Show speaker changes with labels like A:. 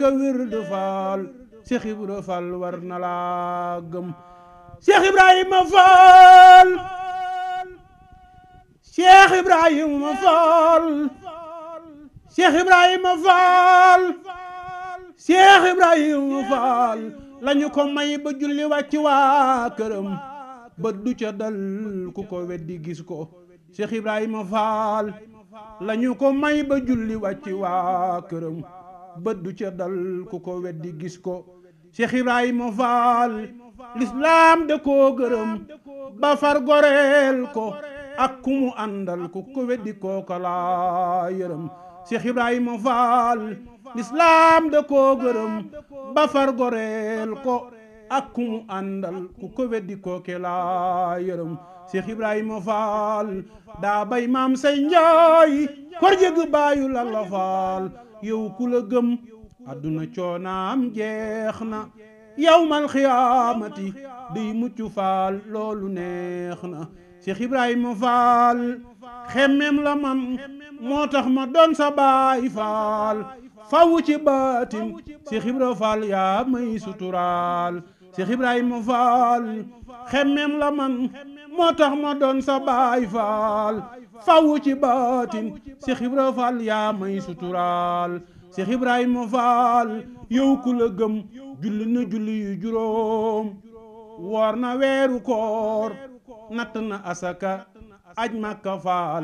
A: ka wird faal Cheikh Ibra Fall war na laa gëm Cheikh Ibrahima Fall Cheikh Ibrahima Fall Cheikh Ibrahima Fall Cheikh Ibrahima Fall lañu ko may ba julli wàcc waa këram ba du ca dal ku ko weddi gis ko Cheikh Ibrahima Fall lañu ko may ba julli wàcc waa këram ba du ca dal ku ko weddi gis ko Cheikh Ibrahima Fall lislaam da koo gërëm ba far goreel ko ak ku mu àndal ku ko weddi kooka laa yërëm Cheikh Ibrahima Fall lislaam da koo gërëm ba far goreel ko ak ku mu àndal ku ko weddi kooke laa yërëm Cheikh Ibrahima Fall daa bay maam say njaay kor jëg baayu Lalla Fall yow ku la gëm adduna coonaam jeex na yawmal xiyaamati day mucc faal loolu neex na Cheikh Ibrahima Fall xemmem la man moo tax ma doon sa baay faal fawu ci baatin Cheikh Ibrahima Fall yaa may suturaal Cheikh Ibrahima Fall xemmem la man moo tax ma doon sa baay faal fawu ci baatin Cheikh Ibrahima Fall yaa may suturaal Cheikh Ibrahima Fall yow ku la gëm julli na julli yu juróom woor na weeru koor natt na asaka aj Makka Fall